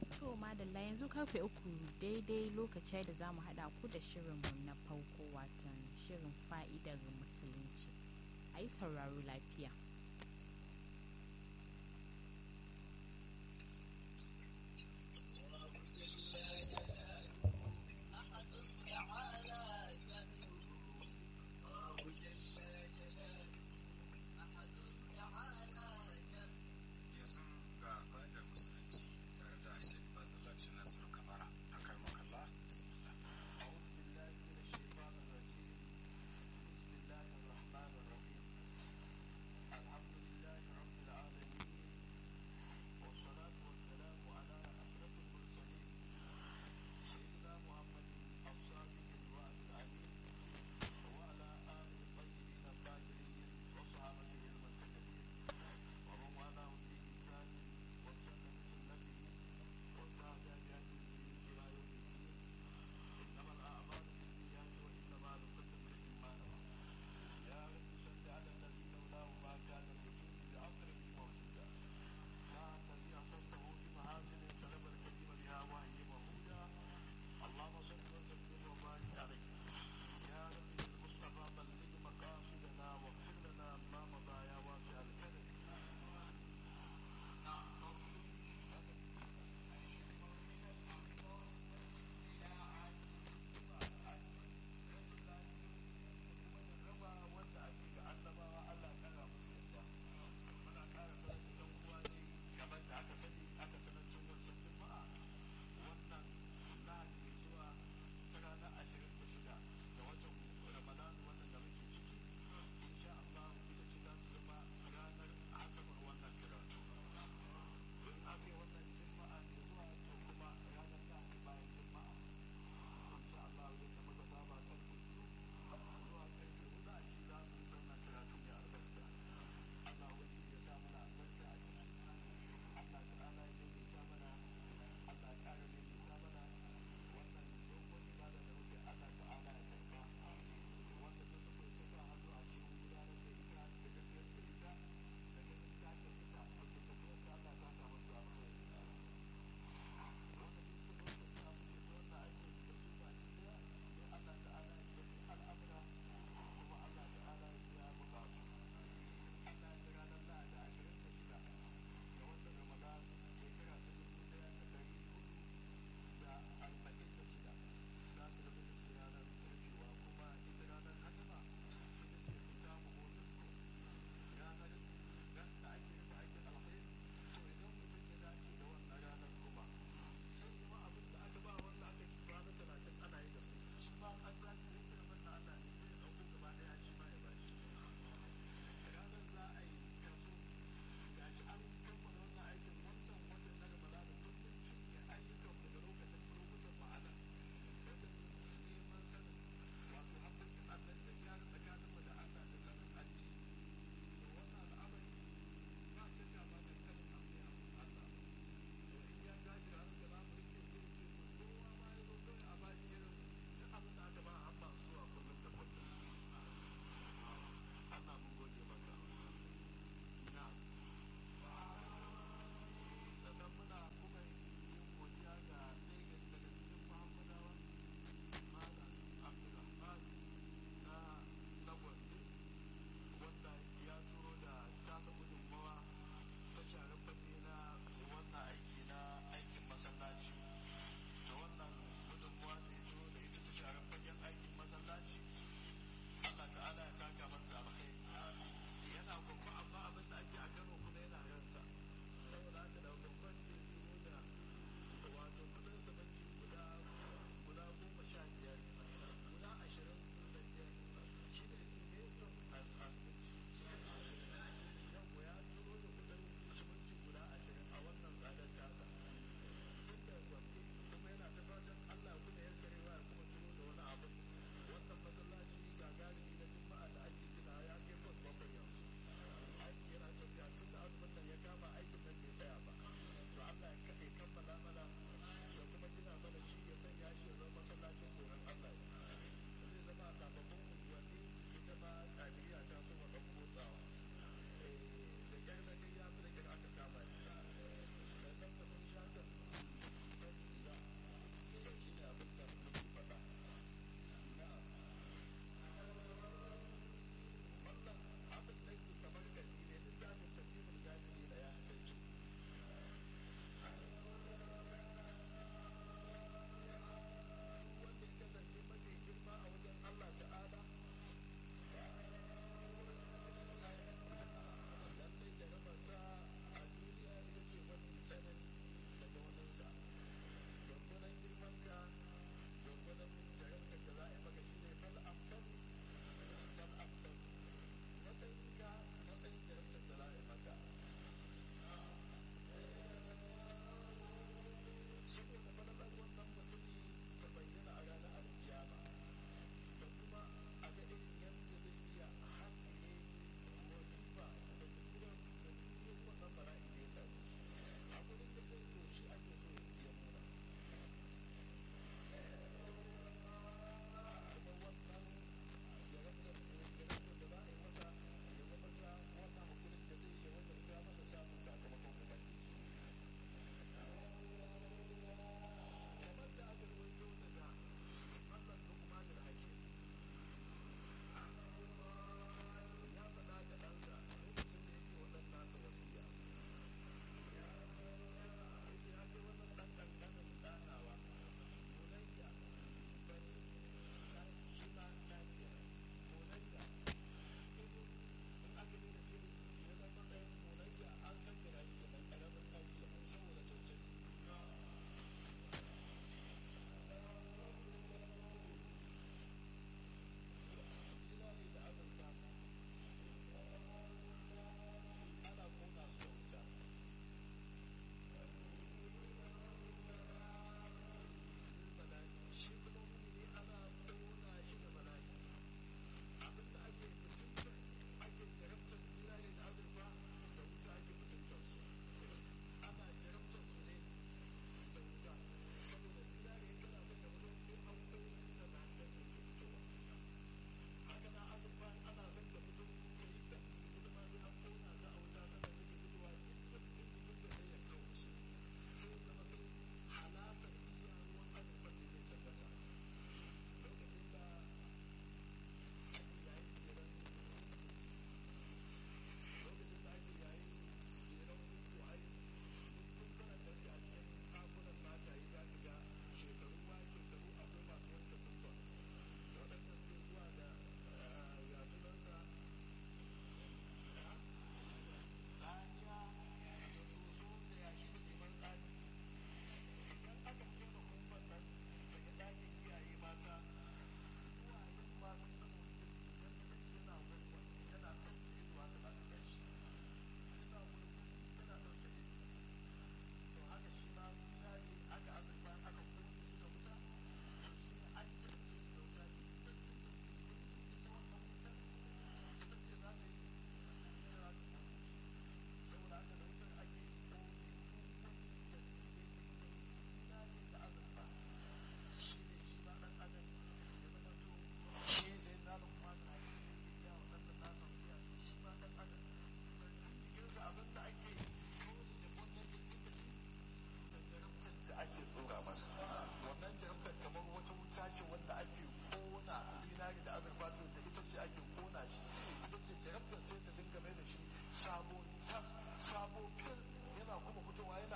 To madalla yanzu karfe uku daidai lokacin da za mu haɗa ku da shirinmu na farko watan shirin fa'idar musulunci. A yi sauraro lafiya.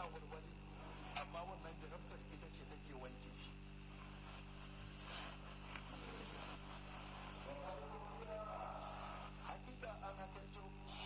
yana walwali amma wannan jarabtar ita ce take wanke shi hakika an hakanto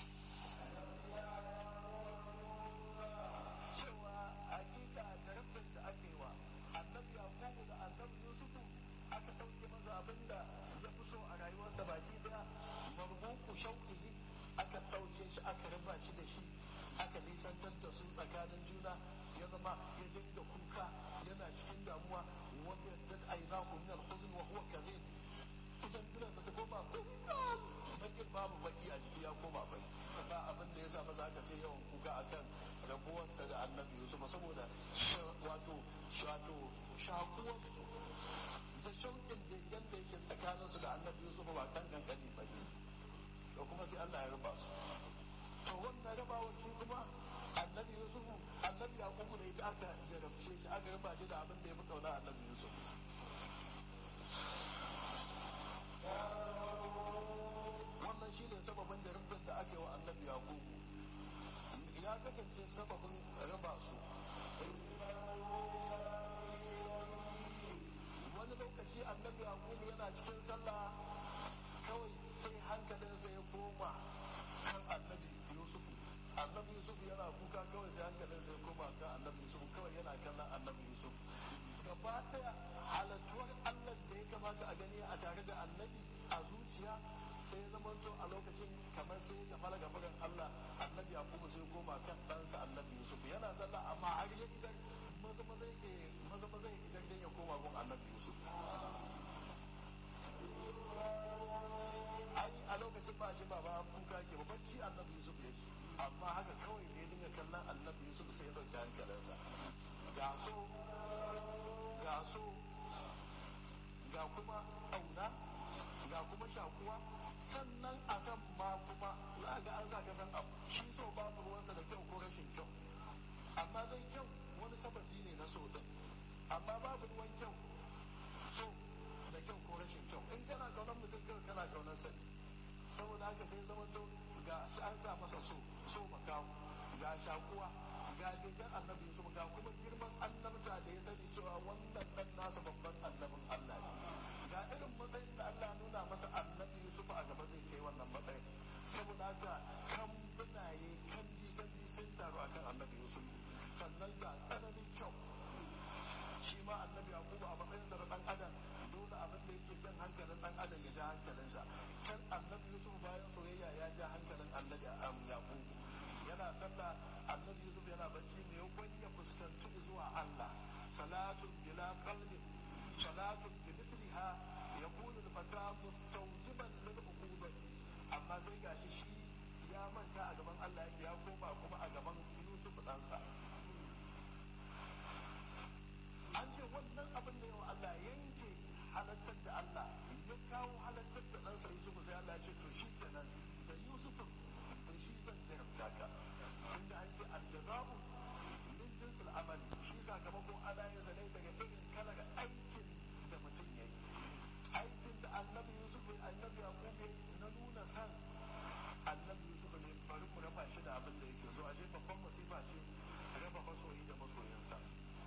cewa hakika jarabtar da aka yi wa annabi yakubu da annabi yusufu aka ɗauke masa abin da ya fi so a rayuwarsa baki daya marbuku shauƙihi aka ɗauke shi aka raba shi da shi aka nisantar da su tsakanin juna ya zama ya dinga kuka yana cikin damuwa wanda ya aina min al-huzn wa huwa kazin idan gidansa ta koma bakin babu baki a jiki ya koma bai ba abin da ya sa maza aka sai yawan kuka akan rabuwarsa da annabi yusuf saboda wato wato shakuwarsu da shauƙin da yadda yake tsakaninsu da annabi yusuf ba kan kankani ba ne da kuma sai Allah ya raba su to wannan rabawa shi kuma annabi yusuf annabi yakubu da ita aka jarabce shi aka raba shi da abin da ya fi kauna annabi yusuf wannan shi ne sababin jarumtar da ake wa annabi yakubu ya kasance sababin raba su wani lokaci annabi yakubu yana cikin sallah kawai sai hankalinsa ya koma kan annabi yusuf annabi yusuf yana kuka kawai sai hankalinsa ya koma kan annabi yusuf kawai yana kallon annabi yusuf gaba daya halattuwar allah da ya kamata a gani a tare da annabi a zuciya sai ya zama to a lokacin kamar sai ya fara gabarin Allah annabi Yakubu sai koma kan ɗansa annabi Yusuf yana sallah amma har ya idan maza maza yake maza maza yake idan dan ya koma gun annabi Yusuf ai a lokacin ba shi baba an kuka ke ba bacci annabi Yusuf yake amma haka kawai ne dinga kallon annabi Yusuf sai ya dauki hankalinsa ga so ga so ga kuma auna ga kuma shakuwa sannan a san ma kuma za ga an sa san abu shi so babu ruwansa da kyau ko rashin kyau amma dai kyau wani sababi ne na so din amma babu ruwan kyau so da kyau ko rashin kyau in kana kaunar mutum kyau kana kaunar sani saboda haka sai zama to ga an sa masa so so makawo ga shakuwa ga daidan annabi su ga kuma girman annabta da ya sani cewa wannan dan nasa babban annabin Allah ne ga irin matsayin da Allah nuna masa annabi Yusuf a gaba zai kai wannan matsayin saboda haka kan bunaye kan ji kan ji sun taru akan annabi Yusuf sannan ga tsananin kyau shi ma annabi Yakubu a matsayin sa na dan adam dole abin da yake jan hankalin dan adam ya ja hankalinsa kan annabi Yusuf bayan soyayya ya ja hankalin annabi Yakubu yana sallah annabi Yusuf yana bacci ne ya fuskanci zuwa Allah salatun bila qalbin salatun بمثلها يكون الفتى مستوجبا للعقوبة أما sai gashi shi ya manta a gaban Allah ya koma kuma a gaban Yusuf ɗansa an ce wannan abin da yawa Allah yanke halattar da Allah ya kawo halattar da ɗansa Yusuf sai Allah ya ce to shi kenan da Yusuf da shi zan jarabta ka tunda an ce aljaza'u min jinsil amal shi sakamakon ana yin sa ne daga irin kalar aikin da mutum ya yi aikin da annabi yusuf annabi yaqub na nuna san annabi yusuf ne bari mu raba shi da abin da yake so a je babban musifa ce raba masoyi da masoyinsa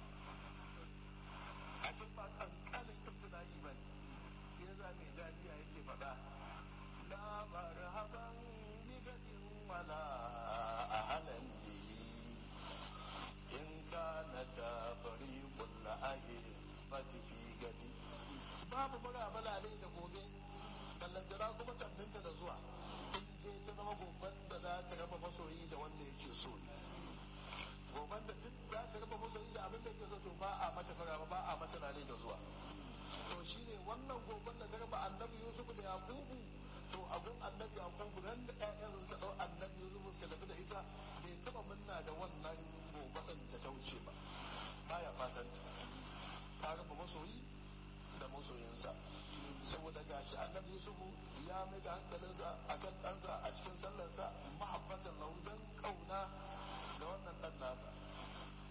a ce ba kankanin ibtila'i ba ne ya za mai dadiya yake faɗa la marhaban bi gadin wala ahlan bihi in kana ta fariqul ahli fati fi gadi babu murabala ne da gobe kallantara kuma sanninta da zuwa in je ta zama goban da za ta raba masoyi da wanda yake so goban da duk za ta raba masoyi da abin da yake so to ba a mata maraba ba a mata lale da zuwa to shine wannan goban da ta raba annabi yusuf da yakubu to abun annabi yakubu ran da ƴaƴan suka dau annabi yusuf suka tafi da ita bai taba munna da wannan goban da ta wuce ba baya fatan ta raba masoyi da masoyinsa saboda gashi annabi yusufu ya mai da hankalinsa a kan ɗansa a cikin sallarsa mahabbatan lahu don ƙauna da wannan ɗan nasa